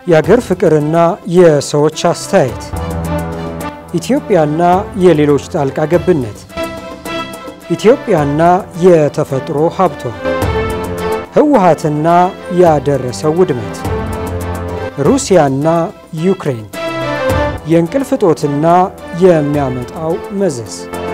የአገር ፍቅርና የሰዎች አስተያየት፣ ኢትዮጵያና የሌሎች ጣልቃ ገብነት፣ ኢትዮጵያና የተፈጥሮ ሀብቷ፣ ህወሓትና ያደረሰው ውድመት፣ ሩሲያና ዩክሬን፣ የእንቅልፍ እጦትና የሚያመጣው መዘዝ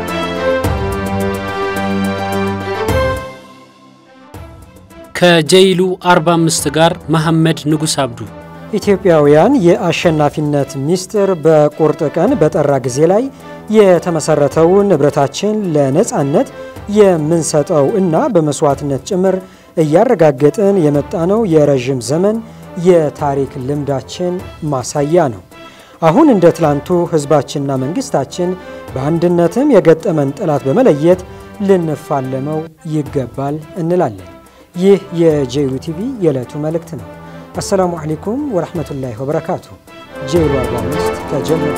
ከጀይሉ 45 ጋር መሐመድ ንጉስ አብዱ ኢትዮጵያውያን የአሸናፊነት ምስጢር በቁርጥ ቀን በጠራ ጊዜ ላይ የተመሰረተው ንብረታችን ለነፃነት የምንሰጠው እና በመስዋዕትነት ጭምር እያረጋገጥን የመጣነው የረዥም ዘመን የታሪክ ልምዳችን ማሳያ ነው። አሁን እንደ ትላንቱ ህዝባችንና መንግስታችን በአንድነትም የገጠመን ጠላት በመለየት ልንፋለመው ይገባል እንላለን። ይህ የጄሉ ቲቪ የዕለቱ መልእክት ነው። አሰላሙ አለይኩም ወረሕመቱላሂ ወበረካቱ። ጄሉ 45 ተጀምሯል።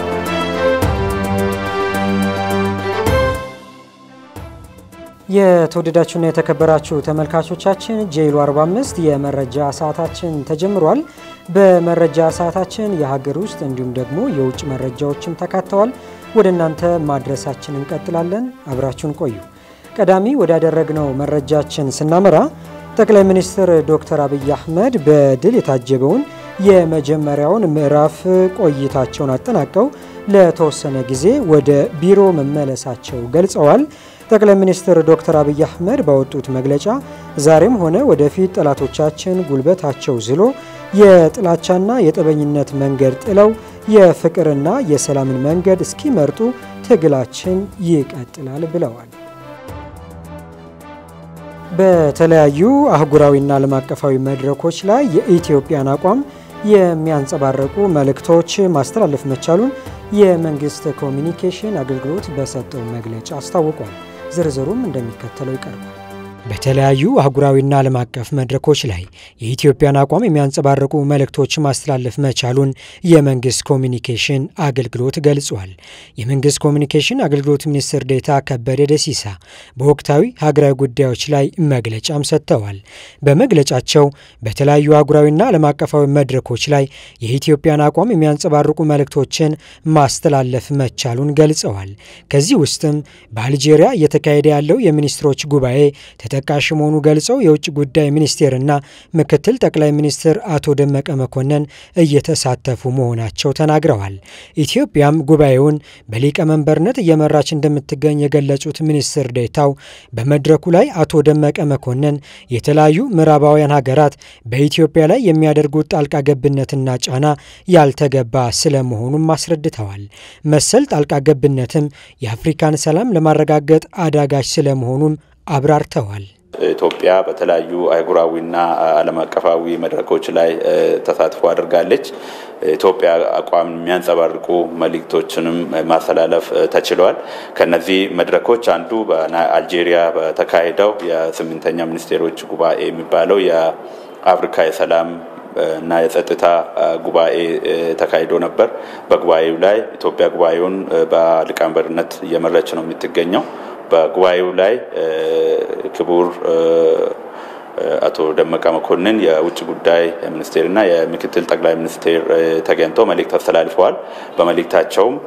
የተወደዳችሁና የተከበራችሁ ተመልካቾቻችን ጄሉ 45 የመረጃ ሰዓታችን ተጀምሯል። በመረጃ ሰዓታችን የሀገር ውስጥ እንዲሁም ደግሞ የውጭ መረጃዎችም ተካተዋል። ወደ እናንተ ማድረሳችን እንቀጥላለን። አብራችሁን ቆዩ። ቀዳሚ ወዳደረግነው መረጃችን ስናመራ ጠቅላይ ሚኒስትር ዶክተር አብይ አህመድ በድል የታጀበውን የመጀመሪያውን ምዕራፍ ቆይታቸውን አጠናቀው ለተወሰነ ጊዜ ወደ ቢሮ መመለሳቸው ገልጸዋል። ጠቅላይ ሚኒስትር ዶክተር አብይ አህመድ ባወጡት መግለጫ ዛሬም ሆነ ወደፊት ጠላቶቻችን ጉልበታቸው ዝሎ የጥላቻና የጠበኝነት መንገድ ጥለው የፍቅርና የሰላምን መንገድ እስኪመርጡ ትግላችን ይቀጥላል ብለዋል። በተለያዩ አህጉራዊና ዓለም አቀፋዊ መድረኮች ላይ የኢትዮጵያን አቋም የሚያንጸባርቁ መልእክቶች ማስተላለፍ መቻሉን የመንግስት ኮሚኒኬሽን አገልግሎት በሰጠው መግለጫ አስታውቋል። ዝርዝሩም እንደሚከተለው ይቀርባል። በተለያዩ አህጉራዊና ዓለም አቀፍ መድረኮች ላይ የኢትዮጵያን አቋም የሚያንጸባርቁ መልእክቶች ማስተላለፍ መቻሉን የመንግስት ኮሚኒኬሽን አገልግሎት ገልጿል። የመንግስት ኮሚኒኬሽን አገልግሎት ሚኒስትር ዴታ ከበደ ደሲሳ በወቅታዊ ሀገራዊ ጉዳዮች ላይ መግለጫም ሰጥተዋል። በመግለጫቸው በተለያዩ አህጉራዊና ዓለም አቀፋዊ መድረኮች ላይ የኢትዮጵያን አቋም የሚያንጸባርቁ መልእክቶችን ማስተላለፍ መቻሉን ገልጸዋል። ከዚህ ውስጥም በአልጄሪያ እየተካሄደ ያለው የሚኒስትሮች ጉባኤ ተጠቃሽ መሆኑ ገልጸው የውጭ ጉዳይ ሚኒስቴርና ምክትል ጠቅላይ ሚኒስትር አቶ ደመቀ መኮንን እየተሳተፉ መሆናቸው ተናግረዋል። ኢትዮጵያም ጉባኤውን በሊቀመንበርነት እየመራች እንደምትገኝ የገለጹት ሚኒስትር ዴታው በመድረኩ ላይ አቶ ደመቀ መኮንን የተለያዩ ምዕራባውያን ሀገራት በኢትዮጵያ ላይ የሚያደርጉት ጣልቃ ገብነትና ጫና ያልተገባ ስለመሆኑም አስረድተዋል። መሰል ጣልቃ ገብነትም የአፍሪካን ሰላም ለማረጋገጥ አዳጋች ስለመሆኑም አብራርተዋል። ኢትዮጵያ በተለያዩ አህጉራዊና ዓለም አቀፋዊ መድረኮች ላይ ተሳትፎ አድርጋለች። ኢትዮጵያ አቋም የሚያንጸባርቁ መልእክቶችንም ማስተላለፍ ተችሏል። ከነዚህ መድረኮች አንዱ በአልጄሪያ በተካሄደው የስምንተኛ ሚኒስቴሮች ጉባኤ የሚባለው የአፍሪካ የሰላም እና የጸጥታ ጉባኤ ተካሂዶ ነበር። በጉባኤው ላይ ኢትዮጵያ ጉባኤውን በሊቀመንበርነት እየመራች ነው የምትገኘው። በጉባኤው ላይ ክቡር አቶ ደመቀ መኮንን የውጭ ጉዳይ ሚኒስቴርና የምክትል ጠቅላይ ሚኒስቴር ተገኝተው መልእክት አስተላልፈዋል። በመልእክታቸውም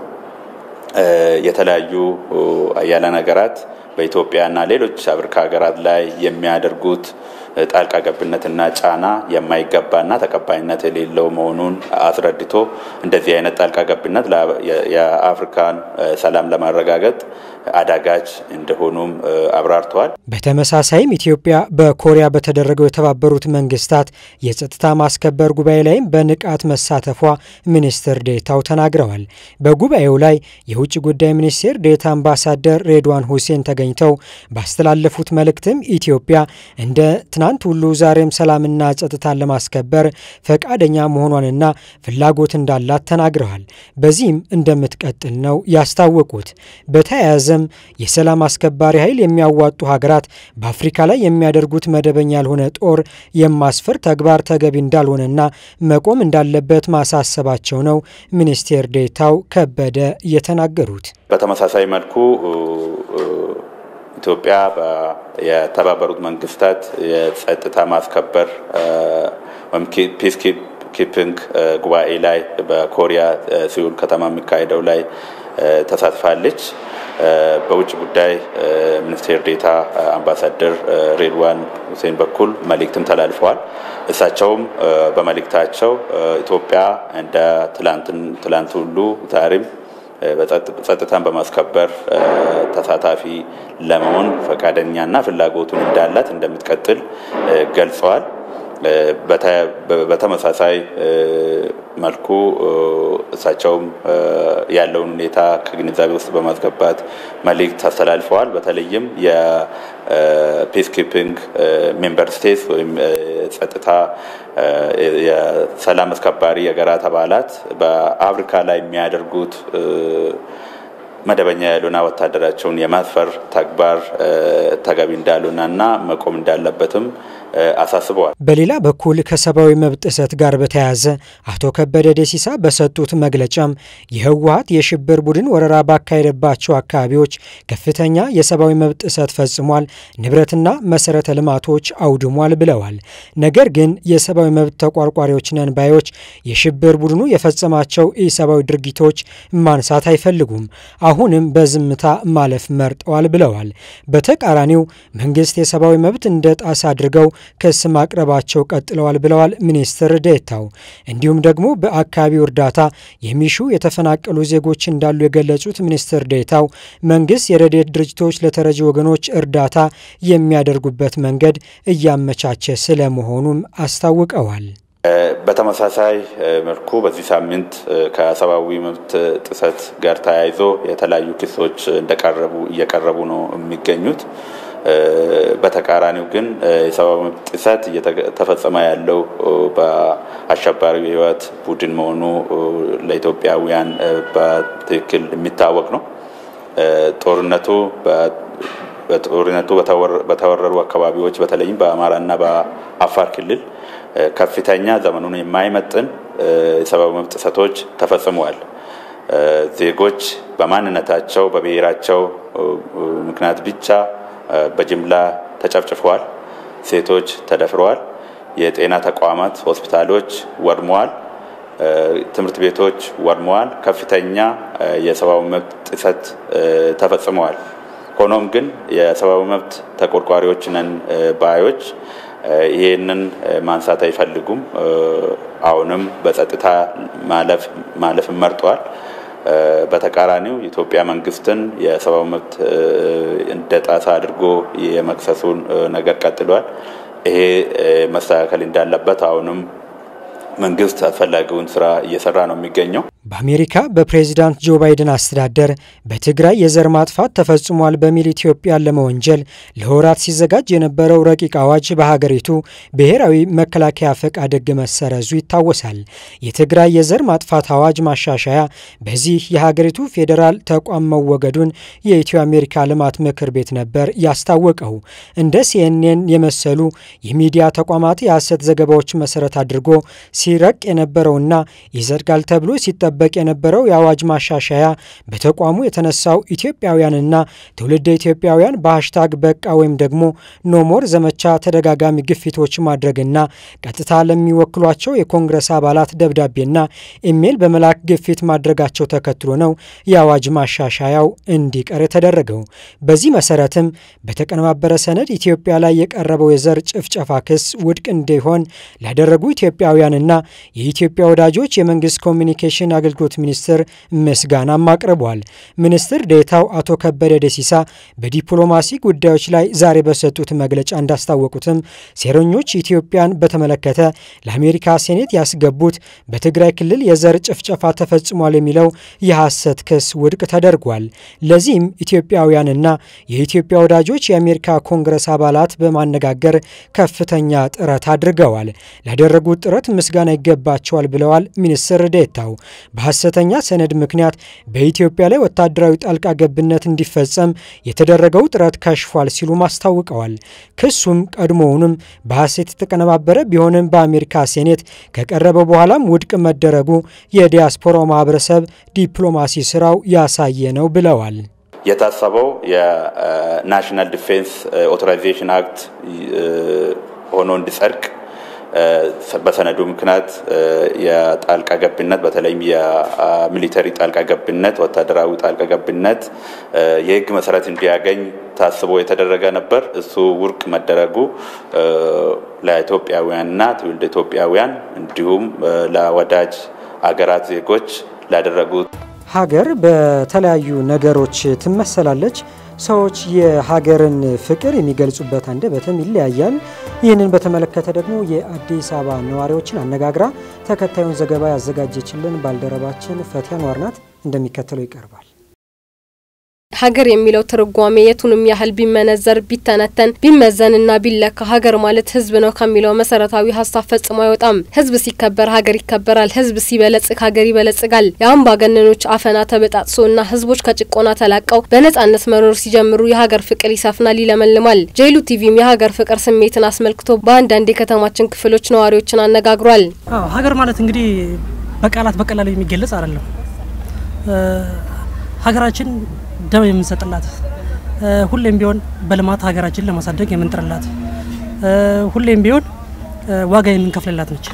የተለያዩ አያሌ ሀገራት በኢትዮጵያና ሌሎች አፍሪካ ሀገራት ላይ የሚያደርጉት ጣልቃ ገብነትና ጫና የማይገባና ተቀባይነት የሌለው መሆኑን አስረድቶ እንደዚህ አይነት ጣልቃ ገብነት የአፍሪካን ሰላም ለማረጋገጥ አዳጋች እንደሆኑም አብራርተዋል። በተመሳሳይም ኢትዮጵያ በኮሪያ በተደረገው የተባበሩት መንግስታት የጸጥታ ማስከበር ጉባኤ ላይም በንቃት መሳተፏ ሚኒስትር ዴታው ተናግረዋል። በጉባኤው ላይ የውጭ ጉዳይ ሚኒስቴር ዴታ አምባሳደር ሬድዋን ሁሴን ተገኝተው ባስተላለፉት መልእክትም ኢትዮጵያ እንደ ትናንት ሁሉ ዛሬም ሰላምና ጸጥታን ለማስከበር ፈቃደኛ መሆኗንና ፍላጎት እንዳላት ተናግረዋል። በዚህም እንደምትቀጥል ነው ያስታወቁት። በተያያዘም የሰላም አስከባሪ ኃይል የሚያዋጡ ሀገራት በአፍሪካ ላይ የሚያደርጉት መደበኛ ያልሆነ ጦር የማስፈር ተግባር ተገቢ እንዳልሆነና መቆም እንዳለበት ማሳሰባቸው ነው ሚኒስቴር ዴታው ከበደ የተናገሩት። በተመሳሳይ መልኩ ኢትዮጵያ የተባበሩት መንግስታት የጸጥታ ማስከበር ወይም ፒስ ኪፒንግ ጉባኤ ላይ በኮሪያ ሲውል ከተማ የሚካሄደው ላይ ተሳትፋለች። በውጭ ጉዳይ ሚኒስቴር ዴታ አምባሳደር ሬድዋን ሁሴን በኩል መልእክትም ተላልፈዋል። እሳቸውም በመልእክታቸው ኢትዮጵያ እንደ ትላንት ሁሉ ዛሬም ጸጥታን በማስከበር ተሳታፊ ለመሆን ፈቃደኛና ፍላጎቱን እንዳላት እንደምትቀጥል ገልጸዋል። በተመሳሳይ መልኩ እሳቸውም ያለውን ሁኔታ ከግንዛቤ ውስጥ በማስገባት መልእክት አስተላልፈዋል። በተለይም የፒስ ኪፒንግ ሜምበር ስቴትስ ወይም ጸጥታ የሰላም አስከባሪ የሀገራት አባላት በአፍሪካ ላይ የሚያደርጉት መደበኛ ያልሆነ ወታደራቸውን የማስፈር ተግባር ተገቢ እንዳልሆነ እና መቆም እንዳለበትም አሳስበዋል። በሌላ በኩል ከሰብአዊ መብት ጥሰት ጋር በተያያዘ አቶ ከበደ ደሲሳ በሰጡት መግለጫም የህወሀት የሽብር ቡድን ወረራ ባካሄደባቸው አካባቢዎች ከፍተኛ የሰብአዊ መብት ጥሰት ፈጽሟል፣ ንብረትና መሰረተ ልማቶች አውድሟል ብለዋል። ነገር ግን የሰብአዊ መብት ተቋርቋሪዎች ነን ባዮች የሽብር ቡድኑ የፈጸማቸው ኢሰብአዊ ድርጊቶች ማንሳት አይፈልጉም፣ አሁንም በዝምታ ማለፍ መርጠዋል ብለዋል። በተቃራኒው መንግስት የሰብአዊ መብት እንደ ጣስ አድርገው ክስ ማቅረባቸው ቀጥለዋል ብለዋል ሚኒስትር ዴታው። እንዲሁም ደግሞ በአካባቢው እርዳታ የሚሹ የተፈናቀሉ ዜጎች እንዳሉ የገለጹት ሚኒስትር ዴታው መንግስት የረድኤት ድርጅቶች ለተረጂ ወገኖች እርዳታ የሚያደርጉበት መንገድ እያመቻቸ ስለመሆኑም አስታውቀዋል። በተመሳሳይ መልኩ በዚህ ሳምንት ከሰብአዊ መብት ጥሰት ጋር ተያይዞ የተለያዩ ክሶች እንደቀረቡ እየቀረቡ ነው የሚገኙት። በተቃራኒው ግን የሰብአዊ መብት ጥሰት እየተፈጸመ ያለው በአሸባሪው የህወሓት ቡድን መሆኑ ለኢትዮጵያውያን በትክክል የሚታወቅ ነው። ጦርነቱ በጦርነቱ በተወረሩ አካባቢዎች በተለይም በአማራና በአፋር ክልል ከፍተኛ ዘመኑን የማይመጥን የሰብአዊ መብት ጥሰቶች ተፈጽመዋል። ዜጎች በማንነታቸው በብሔራቸው ምክንያት ብቻ በጅምላ ተጨፍጭፈዋል። ሴቶች ተደፍረዋል። የጤና ተቋማት፣ ሆስፒታሎች ወድመዋል። ትምህርት ቤቶች ወድመዋል። ከፍተኛ የሰብአዊ መብት ጥሰት ተፈጽመዋል። ሆኖም ግን የሰብአዊ መብት ተቆርቋሪዎች ነን ባዮች ይህንን ማንሳት አይፈልጉም። አሁንም በጸጥታ ማለፍ መርጠዋል። በተቃራኒው የኢትዮጵያ መንግስትን የሰብአዊ መብት እንደ ጣሳ አድርጎ የመክሰሱን ነገር ቀጥሏል። ይሄ መስተካከል እንዳለበት አሁንም መንግስት አስፈላጊውን ስራ እየሰራ ነው የሚገኘው። በአሜሪካ በፕሬዚዳንት ጆ ባይደን አስተዳደር በትግራይ የዘር ማጥፋት ተፈጽሟል በሚል ኢትዮጵያን ለመወንጀል ለወራት ሲዘጋጅ የነበረው ረቂቅ አዋጅ በሀገሪቱ ብሔራዊ መከላከያ ፈቃድ ሕግ መሰረዙ ይታወሳል። የትግራይ የዘር ማጥፋት አዋጅ ማሻሻያ በዚህ የሀገሪቱ ፌዴራል ተቋም መወገዱን የኢትዮ አሜሪካ ልማት ምክር ቤት ነበር ያስታወቀው። እንደ ሲኤንኤን የመሰሉ የሚዲያ ተቋማት የሐሰት ዘገባዎች መሰረት አድርጎ ሲረቅ የነበረውና ይጸድቃል ተብሎ ሲጠበቅ የነበረው የአዋጅ ማሻሻያ በተቋሙ የተነሳው ኢትዮጵያውያንና ትውልደ ኢትዮጵያውያን በሀሽታግ በቃ ወይም ደግሞ ኖሞር ዘመቻ ተደጋጋሚ ግፊቶች ማድረግና ቀጥታ ለሚወክሏቸው የኮንግረስ አባላት ደብዳቤና ኢሜይል በመላክ ግፊት ማድረጋቸው ተከትሎ ነው የአዋጅ ማሻሻያው እንዲቀር የተደረገው። በዚህ መሰረትም በተቀነባበረ ሰነድ ኢትዮጵያ ላይ የቀረበው የዘር ጭፍጨፋ ክስ ውድቅ እንዲሆን ላደረጉ ኢትዮጵያውያንና የኢትዮጵያ ወዳጆች የመንግስት ኮሚኒኬሽን አገልግሎት ሚኒስትር ምስጋናም አቅርቧል። ሚኒስትር ዴታው አቶ ከበደ ደሲሳ በዲፕሎማሲ ጉዳዮች ላይ ዛሬ በሰጡት መግለጫ እንዳስታወቁትም ሴረኞች ኢትዮጵያን በተመለከተ ለአሜሪካ ሴኔት ያስገቡት በትግራይ ክልል የዘር ጭፍጨፋ ተፈጽሟል የሚለው የሐሰት ክስ ውድቅ ተደርጓል። ለዚህም ኢትዮጵያውያንና የኢትዮጵያ ወዳጆች የአሜሪካ ኮንግረስ አባላት በማነጋገር ከፍተኛ ጥረት አድርገዋል። ላደረጉት ጥረት ምስጋና ይገባቸዋል ብለዋል ሚኒስትር ዴታው። በሐሰተኛ ሰነድ ምክንያት በኢትዮጵያ ላይ ወታደራዊ ጣልቃ ገብነት እንዲፈጸም የተደረገው ጥረት ከሽፏል ሲሉም አስታውቀዋል። ክሱም ቀድሞውንም በሐሰት የተቀነባበረ ቢሆንም በአሜሪካ ሴኔት ከቀረበ በኋላም ውድቅ መደረጉ የዲያስፖራው ማህበረሰብ ዲፕሎማሲ ስራው ያሳየ ነው ብለዋል። የታሰበው የናሽናል ዲፌንስ ኦቶራይዜሽን አክት ሆኖ እንዲጸድቅ በሰነዱ ምክንያት የጣልቃ ገብነት በተለይም የሚሊተሪ ጣልቃ ገብነት፣ ወታደራዊ ጣልቃ ገብነት የህግ መሰረት እንዲያገኝ ታስቦ የተደረገ ነበር። እሱ ውድቅ መደረጉ ለኢትዮጵያውያንና ትውልደ ኢትዮጵያውያን እንዲሁም ለወዳጅ አገራት ዜጎች ላደረጉት ሀገር በተለያዩ ነገሮች ትመሰላለች። ሰዎች የሀገርን ፍቅር የሚገልጹበት አንደበትም ይለያያል። ይህንን በተመለከተ ደግሞ የአዲስ አበባ ነዋሪዎችን አነጋግራ ተከታዩን ዘገባ ያዘጋጀችልን ባልደረባችን ፈቲያ ኗር ናት። እንደሚከተለው ይቀርባል። ሀገር የሚለው ትርጓሜ የቱንም ያህል ቢመነዘር ቢተነተን ቢመዘንና ቢለካ ሀገር ማለት ሕዝብ ነው ከሚለው መሰረታዊ ሀሳብ ፈጽሞ አይወጣም። ሕዝብ ሲከበር ሀገር ይከበራል። ሕዝብ ሲበለጽግ ሀገር ይበለጽጋል። የአምባገነኖች አፈና ተበጣጥሶና ሕዝቦች ከጭቆና ተላቀው በነጻነት መኖር ሲጀምሩ የሀገር ፍቅር ይሰፍናል፣ ይለመልማል። ጄሉ ቲቪም የሀገር ፍቅር ስሜትን አስመልክቶ በአንዳንድ የከተማችን ክፍሎች ነዋሪዎችን አነጋግሯል። ሀገር ማለት እንግዲህ በቃላት በቀላሉ የሚገለጽ አይደለም። ሀገራችን ደም የምንሰጥላት ሁሌም ቢሆን በልማት ሀገራችን ለማሳደግ የምንጥርላት ሁሌም ቢሆን ዋጋ የምንከፍልላት ነች።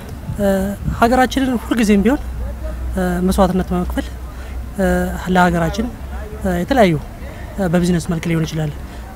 ሀገራችንን ሁልጊዜም ቢሆን መስዋዕትነት በመክፈል ለሀገራችን የተለያዩ በቢዝነስ መልክ ሊሆን ይችላል፣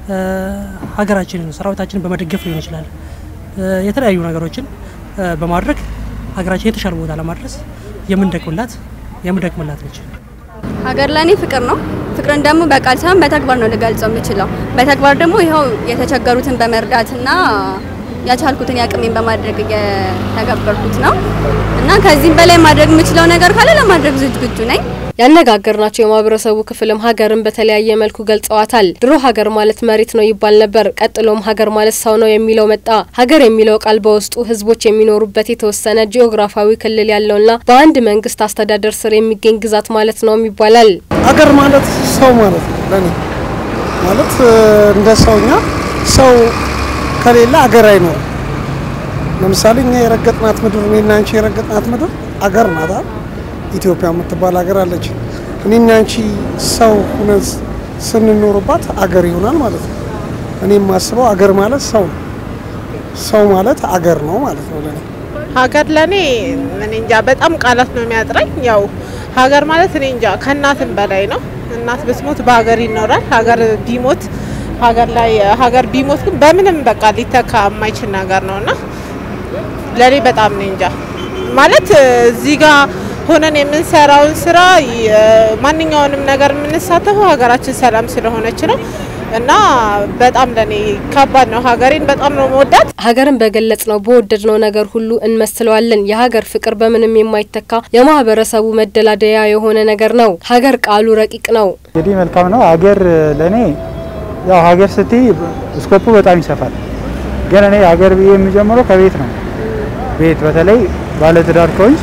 ሀገራችንን ሰራዊታችንን በመደገፍ ሊሆን ይችላል፣ የተለያዩ ነገሮችን በማድረግ ሀገራችን የተሻለ ቦታ ለማድረስ የምንደክምላት የምንደክምላት ነች። ሀገር ለእኔ ፍቅር ነው። ፍቅርን ደግሞ በቃል ሳይሆን በተግባር ነው ልገልጸው የምችለው። በተግባር ደግሞ ይኸው የተቸገሩትን በመርዳትና ያቻልኩትን ያቅሜን በማድረግ እየተገበርኩት ነው እና ከዚህም በላይ ማድረግ የምችለው ነገር ካለ ለማድረግ ዝግጁ ነኝ። ያነጋገርናቸው የማህበረሰቡ ክፍልም ሀገርን በተለያየ መልኩ ገልጸዋታል። ድሮ ሀገር ማለት መሬት ነው ይባል ነበር። ቀጥሎም ሀገር ማለት ሰው ነው የሚለው መጣ። ሀገር የሚለው ቃል በውስጡ ህዝቦች የሚኖሩበት የተወሰነ ጂኦግራፊያዊ ክልል ያለውና በአንድ መንግስት አስተዳደር ስር የሚገኝ ግዛት ማለት ነውም ይባላል። ሀገር ማለት ሰው ማለት ነው። ለኔ ማለት እንደ ሰውኛ ሰው ከሌለ ሀገር አይኖርም። ለምሳሌ እኛ የረገጥናት ምድር እኔና አንቺ የረገጥናት ምድር አገር ናት። ኢትዮጵያ የምትባል ሀገር አለች። እኔና አንቺ ሰው ሁነን ስንኖርባት አገር ይሆናል ማለት ነው። እኔ የማስበው አገር ማለት ሰው ነው። ሰው ማለት አገር ነው ማለት ነው ለኔ። ሀገር ለኔ እኔ እንጃ በጣም ቃላት ነው የሚያጥረኝ። ያው ሀገር ማለት እኔ እንጃ ከእናትም በላይ ነው። እናት ብትሞት በሀገር ይኖራል። ሀገር ቢሞት ሀገር ላይ ሀገር ቢሞት ግን በምንም በቃ ሊተካ የማይችል ነገር ነው እና ለኔ በጣም እኔ እንጃ ማለት እዚህ ጋር ሆነን የምንሰራውን ስራ ማንኛውንም ነገር የምንሳተፈው ሀገራችን ሰላም ስለሆነች ነው እና በጣም ለኔ ከባድ ነው። ሀገሬን በጣም ነው መወዳት። ሀገርን በገለጽ ነው በወደድ ነው ነገር ሁሉ እንመስለዋለን። የሀገር ፍቅር በምንም የማይተካ የማህበረሰቡ መደላደያ የሆነ ነገር ነው። ሀገር ቃሉ ረቂቅ ነው። እንግዲህ መልካም ነው። ሀገር ለእኔ ያው ሀገር ስትይ ስኮፑ በጣም ይሰፋል። ግን እኔ ሀገር ብዬ የሚጀምረው ከቤት ነው። ቤት በተለይ ባለትዳር ከሆንሽ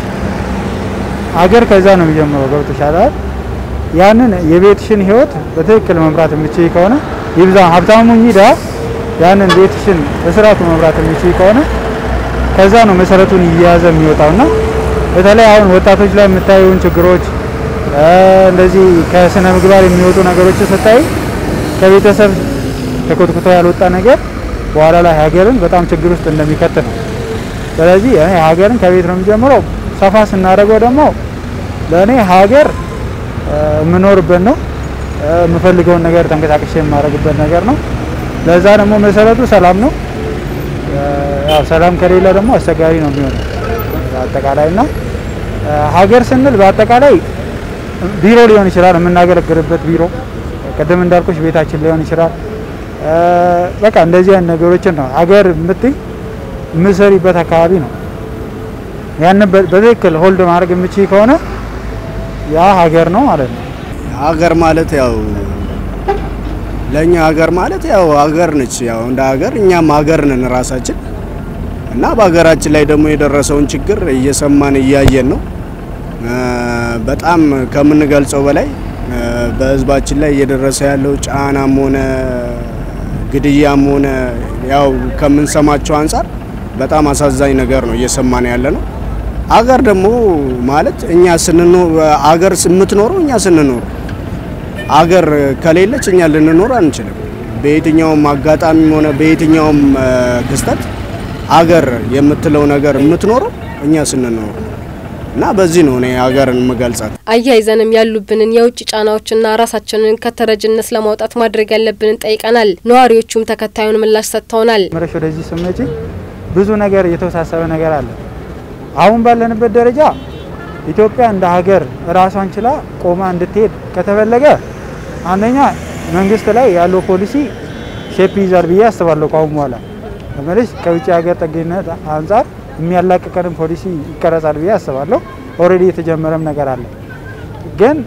ሀገር ከዛ ነው የሚጀምረው። ገብቶሻል አይደል? ያንን የቤትሽን ህይወት በትክክል መምራት የምችይ ከሆነ ይብዛ ሀብታሙ ይዳ ያንን ቤትሽን በስርዓቱ መምራት የምችይ ከሆነ ከዛ ነው መሰረቱን እየያዘ የሚወጣውና በተለይ አሁን ወጣቶች ላይ የምታዩን ችግሮች እንደዚህ ከስነ ምግባር የሚወጡ ነገሮች ስታይ ከቤተሰብ ተኮትኩቶ ያልወጣ ነገር በኋላ ላይ ሀገርን በጣም ችግር ውስጥ እንደሚከት ነው። ስለዚህ እኔ ሀገርን ከቤት ነው የሚጀምረው። ሰፋ ስናደርገው ደግሞ ለእኔ ሀገር የምኖርበት ነው። የምፈልገውን ነገር ተንቀሳቅሼ የማደርግበት ነገር ነው። ለዛ ደግሞ መሰረቱ ሰላም ነው። ያው ሰላም ከሌለ ደግሞ አስቸጋሪ ነው የሚሆነው አጠቃላይ እና ሀገር ስንል በአጠቃላይ ቢሮ ሊሆን ይችላል፣ የምናገለግልበት ቢሮ፣ ቅድም እንዳልኩሽ ቤታችን ሊሆን ይችላል። በቃ እንደዚህ አይነት ነገሮችን ነው ሀገር የምትይ የምሰሪበት አካባቢ ነው። ያንን በትክክል ሆልድ ማድረግ የምችይ ከሆነ ያ ሀገር ነው ማለት ነው። ሀገር ማለት ያው ለእኛ ሀገር ማለት ያው ሀገር ነች። ያው እንደ ሀገር እኛም ሀገር ነን ራሳችን እና በሀገራችን ላይ ደግሞ የደረሰውን ችግር እየሰማን እያየን ነው። በጣም ከምንገልጸው በላይ በሕዝባችን ላይ እየደረሰ ያለው ጫናም ሆነ ግድያም ሆነ ያው ከምንሰማቸው አንጻር በጣም አሳዛኝ ነገር ነው እየሰማን ያለ ነው። አገር ደግሞ ማለት እኛ ስንኖር አገር የምትኖረው እኛ ስንኖር አገር ከሌለች እኛ ልንኖር አንችልም። በየትኛውም አጋጣሚም ሆነ በየትኛውም ክስተት አገር የምትለው ነገር የምትኖረው እኛ ስንኖር እና በዚህ ነው እኔ ሀገርን የምገልጻት። አያይዘንም ያሉብንን የውጭ ጫናዎችና ራሳችንን ከተረጅነት ለማውጣት ማድረግ ያለብንን ጠይቀናል። ነዋሪዎቹም ተከታዩን ምላሽ ሰጥተውናል። መረሽ ወደዚህ ስመጪ ብዙ ነገር የተወሳሰበ ነገር አለ። አሁን ባለንበት ደረጃ ኢትዮጵያ እንደ ሀገር ራሷን ችላ ቆማ እንድትሄድ ከተፈለገ አንደኛ መንግስት ላይ ያለው ፖሊሲ ሼፕ ይዛል ብዬ አስባለሁ። ከአሁን በኋላ ለመለስ ከውጭ ሀገር ጥገኝነት አንጻር የሚያላቅቀንም ፖሊሲ ይቀረጻል ብዬ አስባለሁ። ኦልሬዲ የተጀመረም ነገር አለ። ግን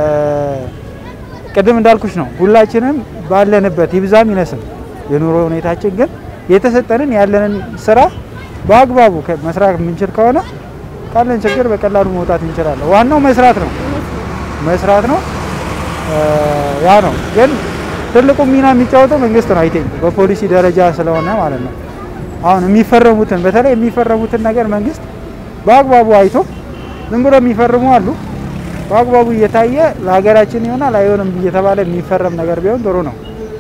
ቅድም እንዳልኩሽ ነው ሁላችንም ባለንበት ይብዛም ይነስም የኑሮ ሁኔታችን ግን የተሰጠንን ያለንን ስራ በአግባቡ መስራት የምንችል ከሆነ ካለን ችግር በቀላሉ መውጣት እንችላለን። ዋናው መስራት ነው መስራት ነው። ያ ነው ግን ትልቁ ሚና የሚጫወተው መንግስት ነው። አይቴኝ በፖሊሲ ደረጃ ስለሆነ ማለት ነው። አሁን የሚፈረሙትን በተለይ የሚፈረሙትን ነገር መንግስት በአግባቡ አይቶ ዝም ብሎ የሚፈርሙ አሉ። በአግባቡ እየታየ ለሀገራችን ይሆናል አይሆንም እየተባለ የሚፈረም ነገር ቢሆን ጥሩ ነው።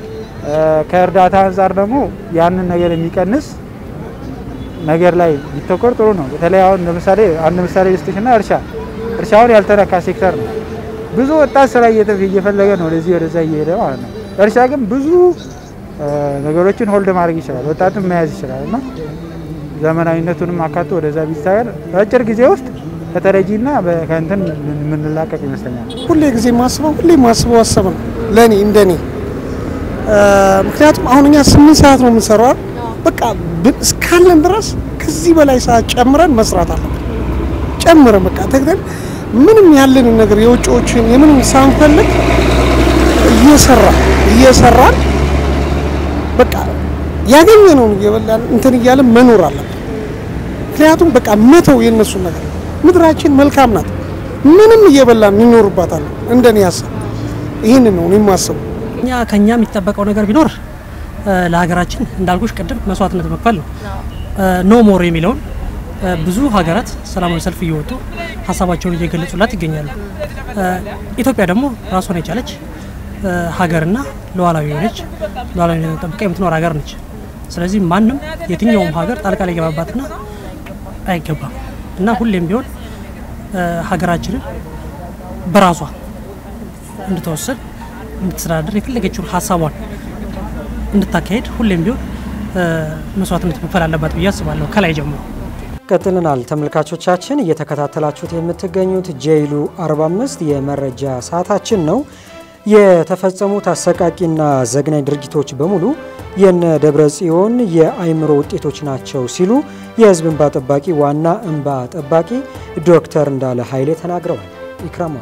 ከእርዳታ አንጻር ደግሞ ያንን ነገር የሚቀንስ ነገር ላይ ቢተኮር ጥሩ ነው። በተለይ አሁን ለምሳሌ አንድ ምሳሌ ልስጥሽና እርሻ እርሻውን ያልተነካ ሴክተር ነው። ብዙ ወጣት ስራ እየፈለገ ነው ወደዚህ ወደዛ እየሄደ ማለት ነው። እርሻ ግን ብዙ ነገሮችን ሆልድ ማድረግ ይችላል፣ ወጣትን መያዝ ይችላል እና ዘመናዊነቱንም አካቶ ወደዛ ቢታገል በአጭር ጊዜ ውስጥ ከተረጂና ከእንትን የምንላቀቅ ይመስለኛል። ሁሌ ጊዜ ማስበው ሁሌ ማስበው ሀሳብ ነው ለእኔ እንደኔ። ምክንያቱም አሁን እኛ ስምንት ሰዓት ነው የምንሰራው። በቃ እስካለን ድረስ ከዚህ በላይ ሰዓት ጨምረን መስራት አለብን። ጨምረን በቃ ተግተን ምንም ያለንን ነገር የውጭዎችን የምንም ሳንፈልግ እየሰራ እየሰራን በቃ ያገኘነውን እየበላን እንትን እያለን መኖር አለብን። ምክንያቱም በቃ መተው የነሱን ነገር ምድራችን መልካም ናት። ምንም እየበላን እንኖርባታለን። እንደኔ ሀሳብ ይህንን ነው የማስበው። እኛ ከኛ የሚጠበቀው ነገር ቢኖር ለሀገራችን እንዳልኩሽ ቅድም መስዋዕትነት መክፈል ነው። ኖ ሞር የሚለውን ብዙ ሀገራት ሰላማዊ ሰልፍ እየወጡ ሀሳባቸውን እየገለጹላት ይገኛሉ። ኢትዮጵያ ደግሞ ራሷን የቻለች ሀገርና ሉዓላዊ የሆነች ሉዓላዊነትን ጠብቃ የምትኖር ሀገር ነች። ስለዚህ ማንም የትኛውም ሀገር ጣልቃ ሊገባባትና አይገባም እና ሁሌም ቢሆን ሀገራችንን በራሷ እንድትወስን እንድትስተዳደር የፈለገችውን ሀሳቧን እንድታካሄድ ሁሌም ቢሆን መስዋዕትነት መክፈል አለባት ብዬ አስባለሁ ከላይ ጀምሮ። ቀጥለናል ተመልካቾቻችን፣ እየተከታተላችሁት የምትገኙት ጄይሉ 45 የመረጃ ሰዓታችን ነው። የተፈጸሙት አሰቃቂና ዘግናኝ ድርጊቶች በሙሉ የነ ደብረ ጽዮን የአይምሮ ውጤቶች ናቸው ሲሉ የህዝብ እንባ ጠባቂ ዋና እንባ ጠባቂ ዶክተር እንዳለ ኃይሌ ተናግረዋል። ኢክራም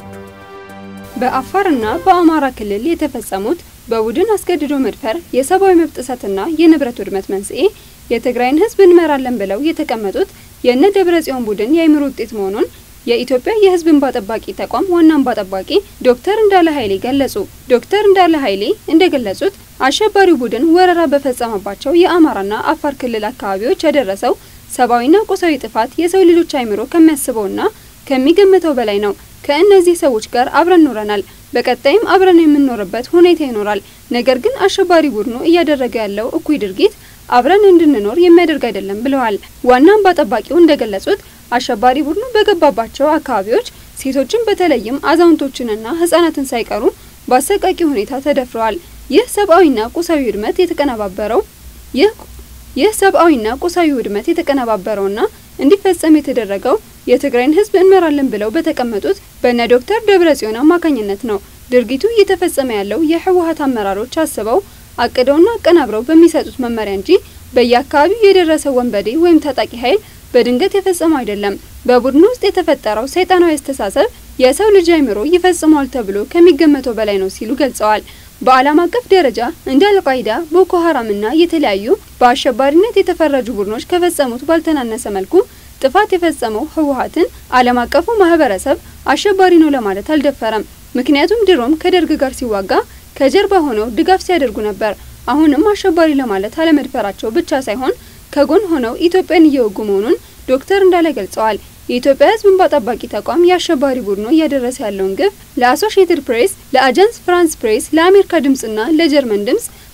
በአፋርና በአማራ ክልል የተፈጸሙት በቡድን አስገድዶ መድፈር፣ የሰብአዊ መብት ጥሰትና የንብረት ውድመት መንስኤ የትግራይን ህዝብ እንመራለን ብለው የተቀመጡት የእነ ደብረ ጽዮን ቡድን የአይምሮ ውጤት መሆኑን የኢትዮጵያ የህዝብ እንባ ጠባቂ ተቋም ዋና እንባ ጠባቂ ዶክተር እንዳለ ኃይሌ ገለጹ። ዶክተር እንዳለ ኃይሌ እንደገለጹት አሸባሪው ቡድን ወረራ በፈጸመባቸው የአማራና አፋር ክልል አካባቢዎች ያደረሰው ሰብአዊና ቁሳዊ ጥፋት የሰው ልጆች አይምሮ ከሚያስበውና ከሚገምተው በላይ ነው። ከእነዚህ ሰዎች ጋር አብረን ኖረናል። በቀጣይም አብረን የምንኖርበት ሁኔታ ይኖራል። ነገር ግን አሸባሪ ቡድኑ እያደረገ ያለው እኩይ ድርጊት አብረን እንድንኖር የሚያደርግ አይደለም ብለዋል። ዋና እንባ ጠባቂው እንደገለጹት አሸባሪ ቡድኑ በገባባቸው አካባቢዎች ሴቶችን በተለይም አዛውንቶችንና ህጻናትን ሳይቀሩ በአሰቃቂ ሁኔታ ተደፍረዋል። ይህ ሰብአዊና ቁሳዊ ውድመት የተቀነባበረው ይህ ይህ ሰብአዊና ቁሳዊ ውድመት የተቀነባበረውና እንዲፈጸም የተደረገው የትግራይን ህዝብ እንመራለን ብለው በተቀመጡት በነ ዶክተር ደብረጽዮን አማካኝነት ነው። ድርጊቱ እየተፈጸመ ያለው የህወሀት አመራሮች አስበው አቅደውና አቀናብረው በሚሰጡት መመሪያ እንጂ በየአካባቢው የደረሰው ወንበዴ ወይም ታጣቂ ኃይል በድንገት የፈጸመው አይደለም። በቡድኑ ውስጥ የተፈጠረው ሰይጣናዊ አስተሳሰብ የሰው ልጅ አይምሮ ይፈጽመዋል ተብሎ ከሚገመተው በላይ ነው ሲሉ ገልጸዋል። በዓለም አቀፍ ደረጃ እንደ አልቃይዳ፣ ቦኮ ሀራምና የተለያዩ በአሸባሪነት የተፈረጁ ቡድኖች ከፈጸሙት ባልተናነሰ መልኩ ጥፋት የፈጸመው ህወሀትን ዓለም አቀፉ ማህበረሰብ አሸባሪ ነው ለማለት አልደፈረም። ምክንያቱም ድሮም ከደርግ ጋር ሲዋጋ ከጀርባ ሆነው ድጋፍ ሲያደርጉ ነበር። አሁንም አሸባሪ ለማለት አለመድፈራቸው ብቻ ሳይሆን ከጎን ሆነው ኢትዮጵያን እየወጉ መሆኑን ዶክተር እንዳለ ገልጸዋል። የኢትዮጵያ ህዝብ እንባ ጠባቂ ተቋም የአሸባሪ ቡድኑ እያደረሰ ያለውን ግፍ ለአሶሺየትድ ፕሬስ፣ ለአጃንስ ፍራንስ ፕሬስ፣ ለአሜሪካ ድምጽና ለጀርመን ድምጽ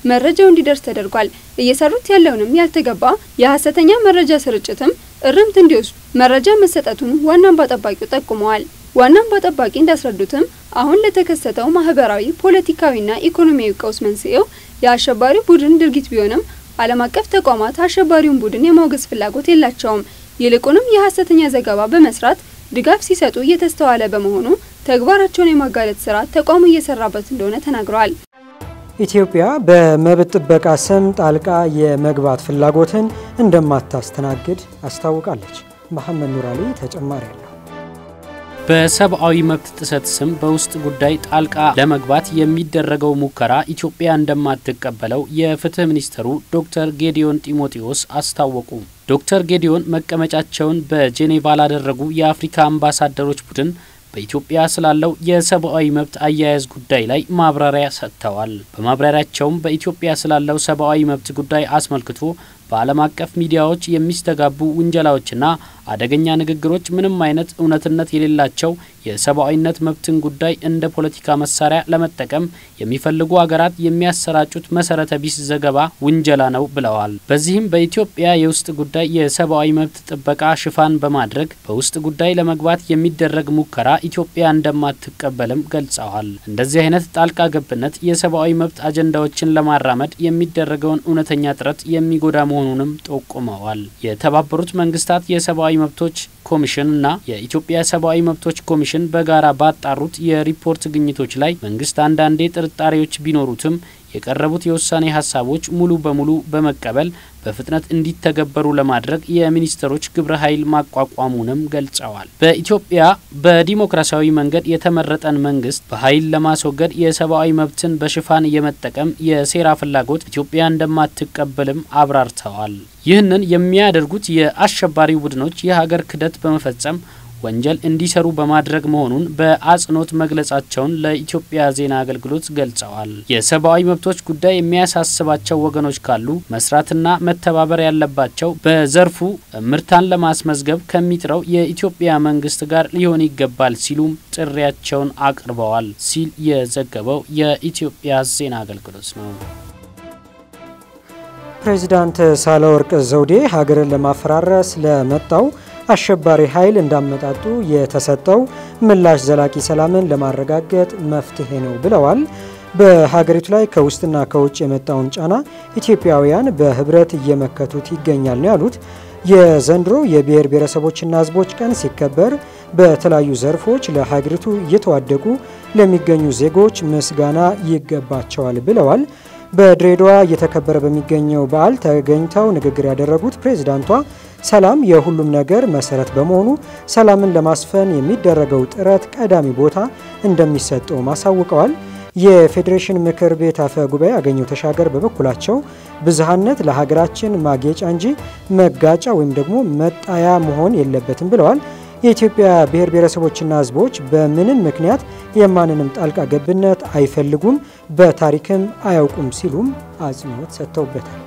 መረጃው እንዲደርስ ተደርጓል። እየሰሩት ያለውንም ያልተገባ የሀሰተኛ መረጃ ስርጭትም እርምት እንዲወስዱ መረጃ መሰጠቱን ዋና እንባ ጠባቂው ጠቁመዋል። ዋና እንባ ጠባቂ እንዳስረዱትም አሁን ለተከሰተው ማህበራዊ፣ ፖለቲካዊና ኢኮኖሚያዊ ቀውስ መንስኤው የአሸባሪ ቡድን ድርጊት ቢሆንም ዓለም አቀፍ ተቋማት አሸባሪውን ቡድን የማውገዝ ፍላጎት የላቸውም። ይልቁንም የሀሰተኛ ዘገባ በመስራት ድጋፍ ሲሰጡ እየተስተዋለ በመሆኑ ተግባራቸውን የማጋለጥ ስራ ተቋሙ እየሰራበት እንደሆነ ተናግረዋል። ኢትዮጵያ በመብት ጥበቃ ስም ጣልቃ የመግባት ፍላጎትን እንደማታስተናግድ አስታውቃለች። መሐመድ ኑራሊ ተጨማሪ አለው። በሰብአዊ መብት ጥሰት ስም በውስጥ ጉዳይ ጣልቃ ለመግባት የሚደረገው ሙከራ ኢትዮጵያ እንደማትቀበለው የፍትህ ሚኒስትሩ ዶክተር ጌዲዮን ጢሞቴዎስ አስታወቁ። ዶክተር ጌዲዮን መቀመጫቸውን በጄኔቫ ላደረጉ የአፍሪካ አምባሳደሮች ቡድን በኢትዮጵያ ስላለው የሰብአዊ መብት አያያዝ ጉዳይ ላይ ማብራሪያ ሰጥተዋል። በማብራሪያቸውም በኢትዮጵያ ስላለው ሰብአዊ መብት ጉዳይ አስመልክቶ በዓለም አቀፍ ሚዲያዎች የሚስተጋቡ ውንጀላዎችና አደገኛ ንግግሮች ምንም አይነት እውነትነት የሌላቸው የሰብአዊነት መብትን ጉዳይ እንደ ፖለቲካ መሳሪያ ለመጠቀም የሚፈልጉ ሀገራት የሚያሰራጩት መሰረተ ቢስ ዘገባ ውንጀላ ነው ብለዋል። በዚህም በኢትዮጵያ የውስጥ ጉዳይ የሰብአዊ መብት ጥበቃ ሽፋን በማድረግ በውስጥ ጉዳይ ለመግባት የሚደረግ ሙከራ ኢትዮጵያ እንደማትቀበልም ገልጸዋል። እንደዚህ አይነት ጣልቃ ገብነት የሰብአዊ መብት አጀንዳዎችን ለማራመድ የሚደረገውን እውነተኛ ጥረት የሚጎዳ መሆኑንም ጠቁመዋል። የተባበሩት መንግስታት የሰብአዊ መብቶች ኮሚሽን እና የኢትዮጵያ ሰብአዊ መብቶች ኮሚሽን በጋራ ባጣሩት የሪፖርት ግኝቶች ላይ መንግስት አንዳንዴ ጥርጣሬዎች ቢኖሩትም የቀረቡት የውሳኔ ሀሳቦች ሙሉ በሙሉ በመቀበል በፍጥነት እንዲተገበሩ ለማድረግ የሚኒስትሮች ግብረ ኃይል ማቋቋሙንም ገልጸዋል። በኢትዮጵያ በዲሞክራሲያዊ መንገድ የተመረጠን መንግስት በኃይል ለማስወገድ የሰብአዊ መብትን በሽፋን የመጠቀም የሴራ ፍላጎት ኢትዮጵያ እንደማትቀበልም አብራርተዋል። ይህንን የሚያደርጉት የአሸባሪ ቡድኖች የሀገር ክህደት በመፈጸም ወንጀል እንዲሰሩ በማድረግ መሆኑን በአጽንኦት መግለጻቸውን ለኢትዮጵያ ዜና አገልግሎት ገልጸዋል። የሰብአዊ መብቶች ጉዳይ የሚያሳስባቸው ወገኖች ካሉ መስራትና መተባበር ያለባቸው በዘርፉ ምርታን ለማስመዝገብ ከሚጥረው የኢትዮጵያ መንግስት ጋር ሊሆን ይገባል ሲሉም ጥሪያቸውን አቅርበዋል ሲል የዘገበው የኢትዮጵያ ዜና አገልግሎት ነው። ፕሬዚዳንት ሳህለወርቅ ዘውዴ ሀገርን ለማፈራረስ ለመጣው አሸባሪ ኃይል እንዳመጣጡ የተሰጠው ምላሽ ዘላቂ ሰላምን ለማረጋገጥ መፍትሄ ነው ብለዋል። በሀገሪቱ ላይ ከውስጥና ከውጭ የመጣውን ጫና ኢትዮጵያውያን በህብረት እየመከቱት ይገኛል ነው ያሉት። የዘንድሮ የብሔር ብሔረሰቦችና ህዝቦች ቀን ሲከበር በተለያዩ ዘርፎች ለሀገሪቱ እየተዋደቁ ለሚገኙ ዜጎች ምስጋና ይገባቸዋል ብለዋል። በድሬዳዋ እየተከበረ በሚገኘው በዓል ተገኝተው ንግግር ያደረጉት ፕሬዝዳንቷ ሰላም የሁሉም ነገር መሰረት በመሆኑ ሰላምን ለማስፈን የሚደረገው ጥረት ቀዳሚ ቦታ እንደሚሰጠውም አሳውቀዋል። የፌዴሬሽን ምክር ቤት አፈ ጉባኤ አገኘው ተሻገር በበኩላቸው ብዝሃነት ለሀገራችን ማጌጫ እንጂ መጋጫ ወይም ደግሞ መጣያ መሆን የለበትም ብለዋል። የኢትዮጵያ ብሔር ብሔረሰቦችና ህዝቦች በምንም ምክንያት የማንንም ጣልቃ ገብነት አይፈልጉም፣ በታሪክም አያውቁም ሲሉም አጽንኦት ሰጥተውበታል።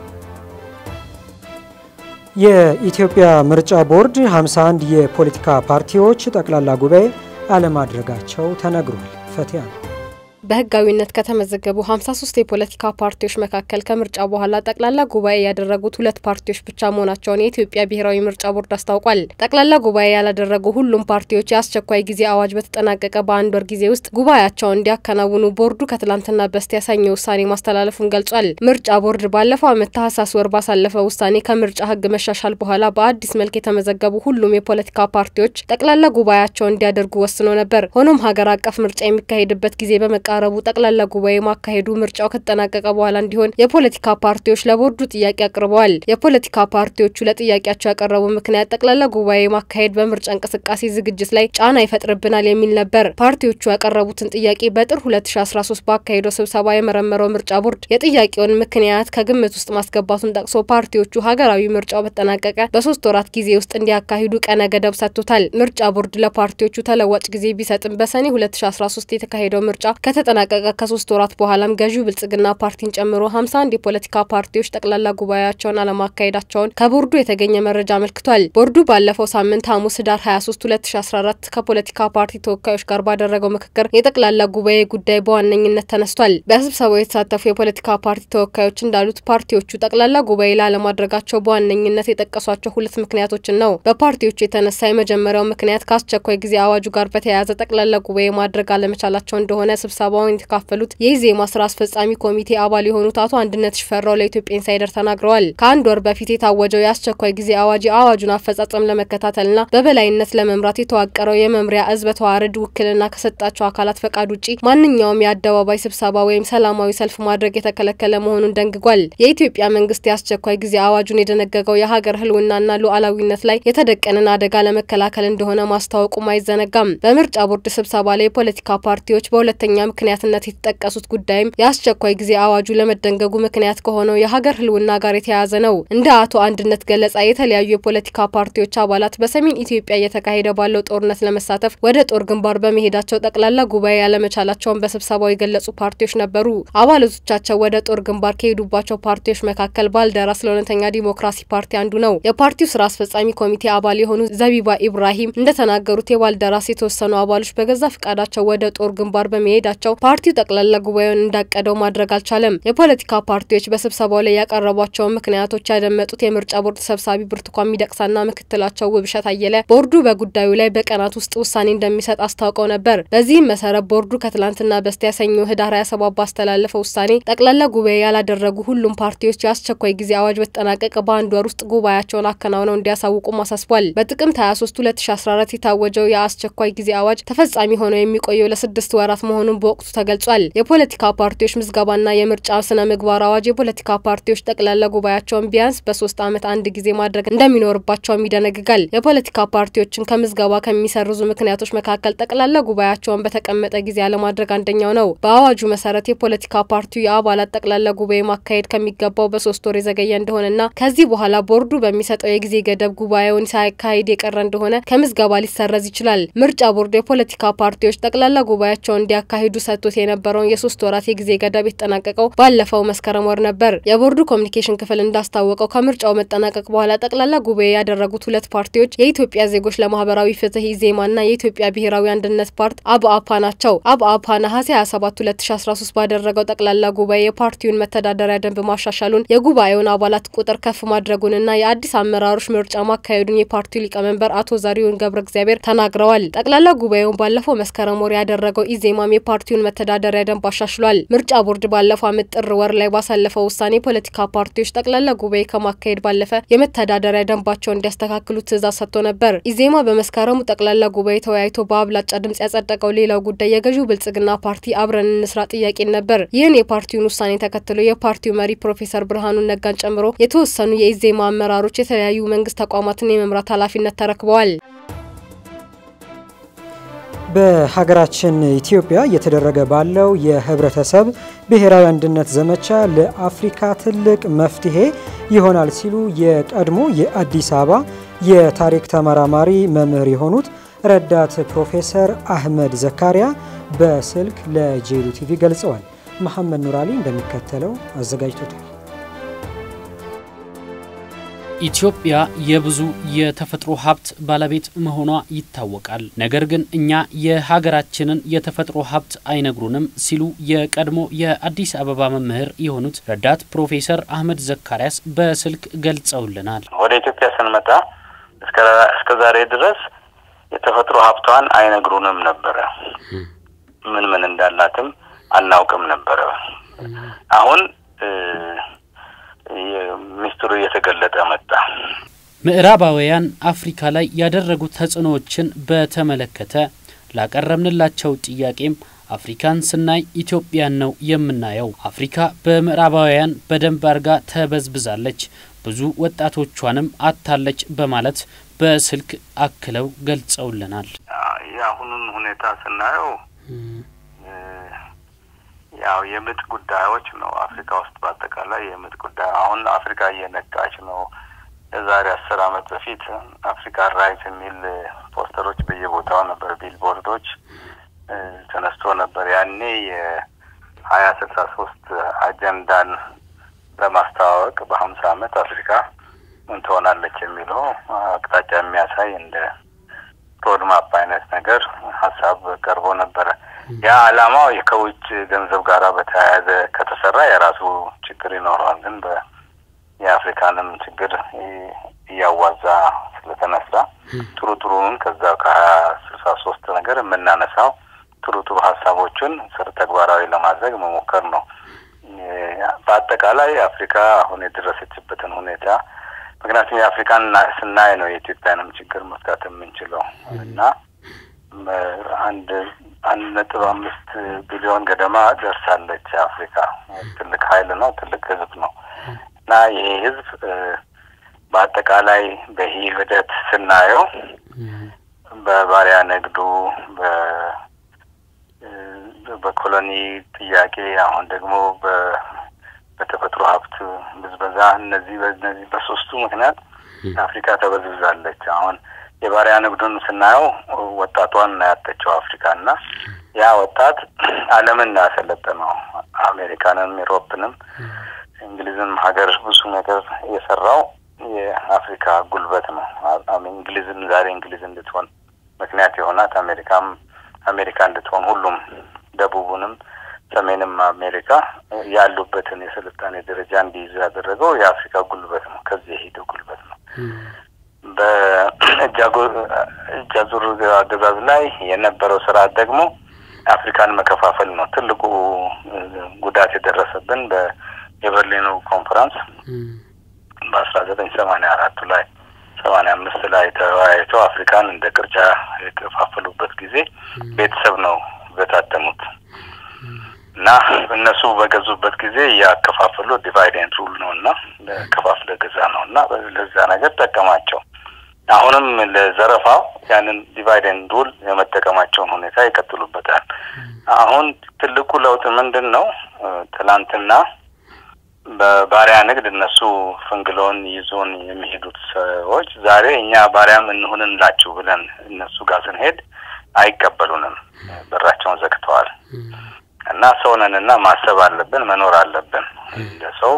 የኢትዮጵያ ምርጫ ቦርድ 51 የፖለቲካ ፓርቲዎች ጠቅላላ ጉባኤ አለማድረጋቸው ተነግሯል። ፈቲያ ነው። በህጋዊነት ከተመዘገቡ 53 የፖለቲካ ፓርቲዎች መካከል ከምርጫ በኋላ ጠቅላላ ጉባኤ ያደረጉት ሁለት ፓርቲዎች ብቻ መሆናቸውን የኢትዮጵያ ብሔራዊ ምርጫ ቦርድ አስታውቋል። ጠቅላላ ጉባኤ ያላደረጉ ሁሉም ፓርቲዎች የአስቸኳይ ጊዜ አዋጅ በተጠናቀቀ በአንድ ወር ጊዜ ውስጥ ጉባኤያቸውን እንዲያከናውኑ ቦርዱ ከትላንትና በስቲያ ሰኞ ውሳኔ ማስተላለፉን ገልጿል። ምርጫ ቦርድ ባለፈው ዓመት ታህሳስ ወር ባሳለፈው ውሳኔ ከምርጫ ህግ መሻሻል በኋላ በአዲስ መልክ የተመዘገቡ ሁሉም የፖለቲካ ፓርቲዎች ጠቅላላ ጉባኤያቸውን እንዲያደርጉ ወስኖ ነበር። ሆኖም ሀገር አቀፍ ምርጫ የሚካሄድበት ጊዜ በመቃ ረቡ ጠቅላላ ጉባኤ ማካሄዱ ምርጫው ከተጠናቀቀ በኋላ እንዲሆን የፖለቲካ ፓርቲዎች ለቦርዱ ጥያቄ አቅርበዋል። የፖለቲካ ፓርቲዎቹ ለጥያቄያቸው ያቀረቡ ምክንያት ጠቅላላ ጉባኤ ማካሄድ በምርጫ እንቅስቃሴ ዝግጅት ላይ ጫና ይፈጥርብናል የሚል ነበር። ፓርቲዎቹ ያቀረቡትን ጥያቄ በጥር 2013 ባካሄደው ስብሰባ የመረመረው ምርጫ ቦርድ የጥያቄውን ምክንያት ከግምት ውስጥ ማስገባቱን ጠቅሶ ፓርቲዎቹ ሀገራዊ ምርጫው በተጠናቀቀ በሶስት ወራት ጊዜ ውስጥ እንዲያካሂዱ ቀነ ገደብ ሰጥቶታል። ምርጫ ቦርድ ለፓርቲዎቹ ተለዋጭ ጊዜ ቢሰጥም በሰኔ 2013 የተካሄደው ምርጫ ከተጠናቀቀ ከሶስት ወራት በኋላም ገዢው ብልጽግና ፓርቲን ጨምሮ 51 የፖለቲካ ፓርቲዎች ጠቅላላ ጉባኤያቸውን አለማካሄዳቸውን ከቦርዱ የተገኘ መረጃ አመልክቷል። ቦርዱ ባለፈው ሳምንት ሐሙስ ህዳር 23 2014 ከፖለቲካ ፓርቲ ተወካዮች ጋር ባደረገው ምክክር የጠቅላላ ጉባኤ ጉዳይ በዋነኝነት ተነስቷል። በስብሰባው የተሳተፉ የፖለቲካ ፓርቲ ተወካዮች እንዳሉት ፓርቲዎቹ ጠቅላላ ጉባኤ ላለማድረጋቸው በዋነኝነት የጠቀሷቸው ሁለት ምክንያቶችን ነው። በፓርቲዎቹ የተነሳ የመጀመሪያው ምክንያት ከአስቸኳይ ጊዜ አዋጁ ጋር በተያያዘ ጠቅላላ ጉባኤ ማድረግ አለመቻላቸው እንደሆነ ስብሰባውን የተካፈሉት የኢዜማ ስራ አስፈጻሚ ኮሚቴ አባል የሆኑት አቶ አንድነት ሽፈራው ለኢትዮጵያ ኢንሳይደር ተናግረዋል። ከአንድ ወር በፊት የታወጀው የአስቸኳይ ጊዜ አዋጅ የአዋጁን አፈጻጸም ለመከታተልና በበላይነት ለመምራት የተዋቀረው የመምሪያ እዝ በተዋረድ ውክልና ከሰጣቸው አካላት ፈቃድ ውጪ ማንኛውም የአደባባይ ስብሰባ ወይም ሰላማዊ ሰልፍ ማድረግ የተከለከለ መሆኑን ደንግጓል። የኢትዮጵያ መንግስት የአስቸኳይ ጊዜ አዋጁን የደነገገው የሀገር ህልውናና ሉዓላዊነት ላይ የተደቀንን አደጋ ለመከላከል እንደሆነ ማስታወቁም አይዘነጋም። በምርጫ ቦርድ ስብሰባ ላይ የፖለቲካ ፓርቲዎች በሁለተኛ ምክንያትነት የተጠቀሱት ጉዳይም የአስቸኳይ ጊዜ አዋጁ ለመደንገጉ ምክንያት ከሆነው የሀገር ህልውና ጋር የተያያዘ ነው። እንደ አቶ አንድነት ገለጻ የተለያዩ የፖለቲካ ፓርቲዎች አባላት በሰሜን ኢትዮጵያ እየተካሄደ ባለው ጦርነት ለመሳተፍ ወደ ጦር ግንባር በመሄዳቸው ጠቅላላ ጉባኤ ያለመቻላቸውን በስብሰባው የገለጹ ፓርቲዎች ነበሩ። አባላቶቻቸው ወደ ጦር ግንባር ከሄዱባቸው ፓርቲዎች መካከል ባልደራስ ለእውነተኛ ዲሞክራሲ ፓርቲ አንዱ ነው። የፓርቲው ስራ አስፈጻሚ ኮሚቴ አባል የሆኑ ዘቢባ ኢብራሂም እንደተናገሩት የባልደራስ የተወሰኑ አባሎች በገዛ ፍቃዳቸው ወደ ጦር ግንባር በመሄዳቸው ፓርቲው ጠቅላላ ጉባኤውን እንዳቀደው ማድረግ አልቻለም። የፖለቲካ ፓርቲዎች በስብሰባው ላይ ያቀረቧቸውን ምክንያቶች ያደመጡት የምርጫ ቦርድ ሰብሳቢ ብርቱካን ሚደቅሳና ምክትላቸው ውብሸት አየለ ቦርዱ በጉዳዩ ላይ በቀናት ውስጥ ውሳኔ እንደሚሰጥ አስታውቀው ነበር። በዚህም መሰረት ቦርዱ ከትላንትና በስቲያ ሰኞ ህዳር 27 ባስተላለፈው ውሳኔ ጠቅላላ ጉባኤ ያላደረጉ ሁሉም ፓርቲዎች የአስቸኳይ ጊዜ አዋጅ በተጠናቀቀ በአንድ ወር ውስጥ ጉባኤያቸውን አከናውነው እንዲያሳውቁም አሳስቧል። በጥቅምት 23 2014 የታወጀው የአስቸኳይ ጊዜ አዋጅ ተፈጻሚ ሆነው የሚቆየው ለስድስት ወራት መሆኑን በወቅቱ ተገልጿል። የፖለቲካ ፓርቲዎች ምዝገባና የምርጫ ስነ ምግባር አዋጅ የፖለቲካ ፓርቲዎች ጠቅላላ ጉባኤያቸውን ቢያንስ በሶስት ዓመት አንድ ጊዜ ማድረግ እንደሚኖርባቸውም ይደነግጋል። የፖለቲካ ፓርቲዎችን ከምዝገባ ከሚሰርዙ ምክንያቶች መካከል ጠቅላላ ጉባኤያቸውን በተቀመጠ ጊዜ አለማድረግ አንደኛው ነው። በአዋጁ መሰረት የፖለቲካ ፓርቲው የአባላት ጠቅላላ ጉባኤ ማካሄድ ከሚገባው በሶስት ወር የዘገየ እንደሆነና ከዚህ በኋላ ቦርዱ በሚሰጠው የጊዜ ገደብ ጉባኤውን ሳያካሂድ የቀረ እንደሆነ ከምዝገባ ሊሰረዝ ይችላል። ምርጫ ቦርዱ የፖለቲካ ፓርቲዎች ጠቅላላ ጉባኤያቸውን እንዲያካሂዱ ሰጥቶት የነበረውን የሶስት ወራት የጊዜ ገደብ የተጠናቀቀው ባለፈው መስከረም ወር ነበር። የቦርዱ ኮሚኒኬሽን ክፍል እንዳስታወቀው ከምርጫው መጠናቀቅ በኋላ ጠቅላላ ጉባኤ ያደረጉት ሁለት ፓርቲዎች የኢትዮጵያ ዜጎች ለማህበራዊ ፍትህ ኢዜማና የኢትዮጵያ ብሔራዊ አንድነት ፓርቲ አብአፓ ናቸው። አብአፓ ነሐሴ 27 2013 ባደረገው ጠቅላላ ጉባኤ የፓርቲውን መተዳደሪያ ደንብ ማሻሻሉን የጉባኤውን አባላት ቁጥር ከፍ ማድረጉንና የአዲስ አመራሮች ምርጫ ማካሄዱን የፓርቲው ሊቀመንበር አቶ ዘሪሁን ገብረ እግዚአብሔር ተናግረዋል። ጠቅላላ ጉባኤውን ባለፈው መስከረም ወር ያደረገው ኢዜማም የፓርቲውን መተዳደሪያ ደንብ አሻሽሏል። ምርጫ ቦርድ ባለፈው ዓመት ጥር ወር ላይ ባሳለፈው ውሳኔ የፖለቲካ ፓርቲዎች ጠቅላላ ጉባኤ ከማካሄድ ባለፈ የመተዳደሪያ ደንባቸውን እንዲያስተካክሉ ትዕዛዝ ሰጥቶ ነበር። ኢዜማ በመስከረሙ ጠቅላላ ጉባኤ ተወያይቶ በአብላጫ ድምጽ ያጸደቀው ሌላው ጉዳይ የገዢው ብልጽግና ፓርቲ አብረን እንስራ ጥያቄን ነበር። ይህን የፓርቲውን ውሳኔ ተከትሎ የፓርቲው መሪ ፕሮፌሰር ብርሃኑ ነጋን ጨምሮ የተወሰኑ የኢዜማ አመራሮች የተለያዩ መንግስት ተቋማትን የመምራት ኃላፊነት ተረክበዋል። በሀገራችን ኢትዮጵያ እየተደረገ ባለው የህብረተሰብ ብሔራዊ አንድነት ዘመቻ ለአፍሪካ ትልቅ መፍትሄ ይሆናል ሲሉ የቀድሞ የአዲስ አበባ የታሪክ ተመራማሪ መምህር የሆኑት ረዳት ፕሮፌሰር አህመድ ዘካሪያ በስልክ ለጄሉ ቲቪ ገልጸዋል። መሐመድ ኑራሊ እንደሚከተለው አዘጋጅቶታል። ኢትዮጵያ የብዙ የተፈጥሮ ሀብት ባለቤት መሆኗ ይታወቃል። ነገር ግን እኛ የሀገራችንን የተፈጥሮ ሀብት አይነግሩንም ሲሉ የቀድሞ የአዲስ አበባ መምህር የሆኑት ረዳት ፕሮፌሰር አህመድ ዘካሪያስ በስልክ ገልጸውልናል። ወደ ኢትዮጵያ ስንመጣ እስከ ዛሬ ድረስ የተፈጥሮ ሀብቷን አይነግሩንም ነበረ። ምን ምን እንዳላትም አናውቅም ነበረ። አሁን ሚስጥሩ እየተገለጠ መጣ። ምዕራባውያን አፍሪካ ላይ ያደረጉት ተጽዕኖዎችን በተመለከተ ላቀረብንላቸው ጥያቄም አፍሪካን ስናይ ኢትዮጵያን ነው የምናየው። አፍሪካ በምዕራባውያን በደንብ አርጋ ተበዝብዛለች፣ ብዙ ወጣቶቿንም አታለች በማለት በስልክ አክለው ገልጸውልናል። የአሁኑን ሁኔታ ስናየው ያው የምጥ ጉዳዮች ነው። አፍሪካ ውስጥ በአጠቃላይ የምጥ ጉዳይ አሁን አፍሪካ እየነቃች ነው። የዛሬ አስር አመት በፊት አፍሪካ ራይት የሚል ፖስተሮች በየቦታው ነበር፣ ቢልቦርዶች። ተነስቶ ነበር። ያኔ የሀያ ስልሳ ሶስት አጀንዳን ለማስተዋወቅ በሀምሳ አመት አፍሪካ ምን ትሆናለች የሚለው አቅጣጫ የሚያሳይ እንደ ሮድማፕ አይነት ነገር ሀሳብ ቀርቦ ነበረ። ያ አላማው ከውጭ ገንዘብ ጋራ በተያያዘ ከተሰራ የራሱ ችግር ይኖረዋል። ግን የአፍሪካንም ችግር እያዋዛ ስለተነሳ ጥሩ ጥሩውን ከዛ ከሀያ ስልሳ ሶስት ነገር የምናነሳው ጥሩ ጥሩ ሀሳቦችን ስር ተግባራዊ ለማድረግ መሞከር ነው። በአጠቃላይ አፍሪካ አሁን የደረሰችበትን ሁኔታ ምክንያቱም የአፍሪካን ስናይ ነው የኢትዮጵያንም ችግር መፍታት የምንችለው እና አንድ አንድ ነጥብ አምስት ቢሊዮን ገደማ ደርሳለች አፍሪካ። ትልቅ ኃይል ነው፣ ትልቅ ህዝብ ነው እና ይሄ ህዝብ በአጠቃላይ በሂደት ስናየው በባሪያ ንግዱ በኮሎኒ ጥያቄ አሁን ደግሞ በተፈጥሮ ሀብት ብዝበዛ እነዚህ በእነዚህ በሶስቱ ምክንያት አፍሪካ ተበዝብዛለች። አሁን የባሪያ ንግዱን ስናየው ወጣቷን ያጠቸው አፍሪካ እና ያ ወጣት ዓለምን ያሰለጠነው አሜሪካንም፣ ኢሮፕንም፣ እንግሊዝም ሀገር ብዙ ነገር የሰራው የአፍሪካ ጉልበት ነው። እንግሊዝም ዛሬ እንግሊዝ እንድትሆን ምክንያት የሆናት አሜሪካም አሜሪካ እንድትሆን ሁሉም ደቡቡንም ሰሜንም አሜሪካ ያሉበትን የስልጣኔ ደረጃ እንዲይዙ ያደረገው የአፍሪካ ጉልበት ነው። ከዚህ የሄደው ጉልበት ነው። በእጅ አዙር አገዛዝ ላይ የነበረው ስርዓት ደግሞ አፍሪካን መከፋፈል ነው። ትልቁ ጉዳት የደረሰብን የበርሊኑ ኮንፈረንስ በአስራ ዘጠኝ ሰማኒያ አራቱ ላይ ሰማኒያ አምስት ላይ ተወያይተው አፍሪካን እንደ ቅርጫ የከፋፈሉበት ጊዜ ቤተሰብ ነው በታተሙት እና እነሱ በገዙበት ጊዜ ያከፋፈሉ ዲቫይድ ኤንድ ሩል ነው እና ከፋፍለ ገዛ ነው እና ለዛ ነገር ጠቀማቸው። አሁንም ለዘረፋው ያንን ዲቫይድ ኤንድ ሩል የመጠቀማቸውን ሁኔታ ይቀጥሉበታል። አሁን ትልቁ ለውጥ ምንድን ነው? ትላንትና በባሪያ ንግድ እነሱ ፍንግሎን ይዞን የሚሄዱት ሰዎች ዛሬ እኛ ባሪያም እንሁንላችሁ ብለን እነሱ ጋር ስንሄድ አይቀበሉንም። በራቸውን ዘግተዋል። እና ሰው ነንና ማሰብ አለብን፣ መኖር አለብን። እንደ ሰው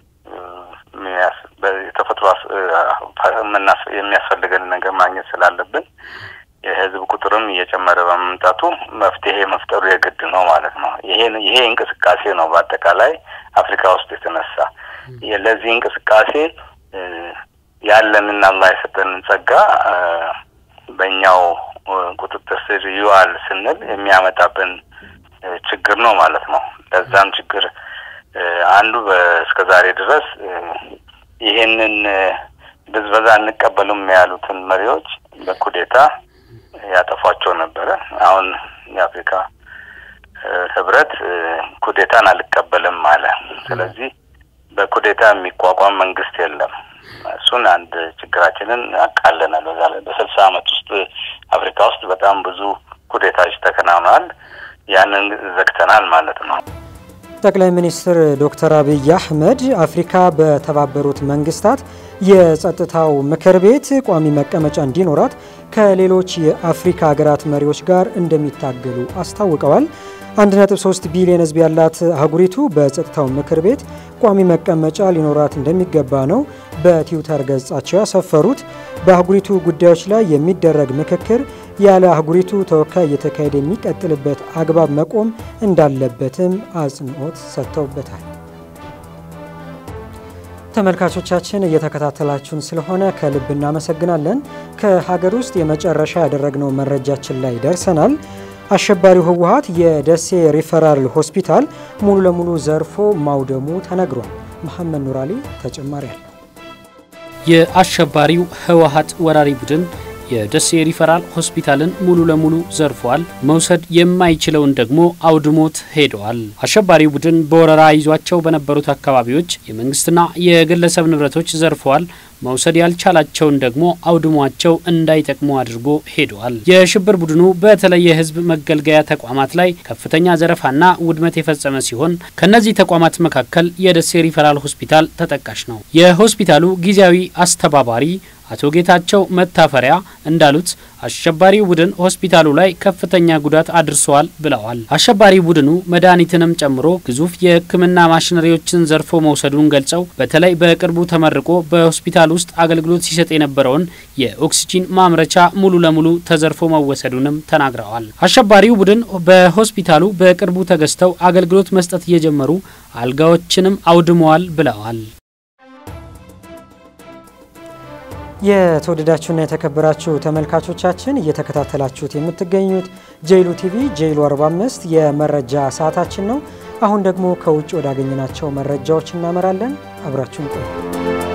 የተፈጥሮ የሚያስፈልገን ነገር ማግኘት ስላለብን የህዝብ ቁጥርም እየጨመረ በመምጣቱ መፍትሄ መፍጠሩ የግድ ነው ማለት ነው። ይሄ ይሄ እንቅስቃሴ ነው በአጠቃላይ አፍሪካ ውስጥ የተነሳ ለዚህ እንቅስቃሴ ያለንን አላህ የሰጠንን ጸጋ በእኛው ቁጥጥር ስር ይዋል ስንል የሚያመጣብን ችግር ነው ማለት ነው። ለዛም ችግር አንዱ እስከ ዛሬ ድረስ ይሄንን ብዝበዛ እንቀበሉም ያሉትን መሪዎች በኩዴታ ያጠፏቸው ነበረ። አሁን የአፍሪካ ህብረት ኩዴታን አልቀበልም አለ። ስለዚህ በኩዴታ የሚቋቋም መንግስት የለም። እሱን አንድ ችግራችንን አቃለናል። በዛ ላይ በስልሳ አመት ውስጥ አፍሪካ ውስጥ በጣም ብዙ ኩዴታዎች ተከናውነዋል። ያንን ዘግተናል ማለት ነው። ጠቅላይ ሚኒስትር ዶክተር አብይ አህመድ አፍሪካ በተባበሩት መንግስታት የጸጥታው ምክር ቤት ቋሚ መቀመጫ እንዲኖራት ከሌሎች የአፍሪካ ሀገራት መሪዎች ጋር እንደሚታገሉ አስታውቀዋል። 1.3 ቢሊዮን ህዝብ ያላት አህጉሪቱ በጸጥታው ምክር ቤት ቋሚ መቀመጫ ሊኖራት እንደሚገባ ነው በትዊተር ገጻቸው ያሰፈሩት። በአህጉሪቱ ጉዳዮች ላይ የሚደረግ ምክክር ያለ አህጉሪቱ ተወካይ እየተካሄደ የሚቀጥልበት አግባብ መቆም እንዳለበትም አጽንኦት ሰጥተውበታል። ተመልካቾቻችን እየተከታተላችሁን ስለሆነ ከልብ እናመሰግናለን። ከሀገር ውስጥ የመጨረሻ ያደረግነው መረጃችን ላይ ደርሰናል። አሸባሪው ህወሀት የደሴ ሪፈራል ሆስፒታል ሙሉ ለሙሉ ዘርፎ ማውደሙ ተነግሯል። መሐመድ ኑራሊ ተጨማሪ አለው። የአሸባሪው ህወሀት ወራሪ ቡድን የደሴ ሪፈራል ሆስፒታልን ሙሉ ለሙሉ ዘርፏል። መውሰድ የማይችለውን ደግሞ አውድሞት ሄደዋል። አሸባሪው ቡድን በወረራ ይዟቸው በነበሩት አካባቢዎች የመንግስትና የግለሰብ ንብረቶች ዘርፈዋል። መውሰድ ያልቻላቸውን ደግሞ አውድሟቸው እንዳይጠቅሙ አድርጎ ሄደዋል። የሽብር ቡድኑ በተለይ የህዝብ መገልገያ ተቋማት ላይ ከፍተኛ ዘረፋና ውድመት የፈጸመ ሲሆን ከነዚህ ተቋማት መካከል የደሴ ሪፈራል ሆስፒታል ተጠቃሽ ነው። የሆስፒታሉ ጊዜያዊ አስተባባሪ አቶ ጌታቸው መታፈሪያ እንዳሉት አሸባሪው ቡድን ሆስፒታሉ ላይ ከፍተኛ ጉዳት አድርሰዋል ብለዋል። አሸባሪ ቡድኑ መድኃኒትንም ጨምሮ ግዙፍ የሕክምና ማሽነሪዎችን ዘርፎ መውሰዱን ገልጸው በተለይ በቅርቡ ተመርቆ በሆስፒታል ውስጥ አገልግሎት ሲሰጥ የነበረውን የኦክሲጂን ማምረቻ ሙሉ ለሙሉ ተዘርፎ መወሰዱንም ተናግረዋል። አሸባሪው ቡድን በሆስፒታሉ በቅርቡ ተገዝተው አገልግሎት መስጠት እየጀመሩ አልጋዎችንም አውድመዋል ብለዋል። የተወደዳችሁና የተከበራችሁ ተመልካቾቻችን እየተከታተላችሁት የምትገኙት ጄይሉ ቲቪ ጄይሉ 45 የመረጃ ሰዓታችን ነው። አሁን ደግሞ ከውጭ ወዳገኘናቸው መረጃዎች እናመራለን። አብራችሁን ቆዩ።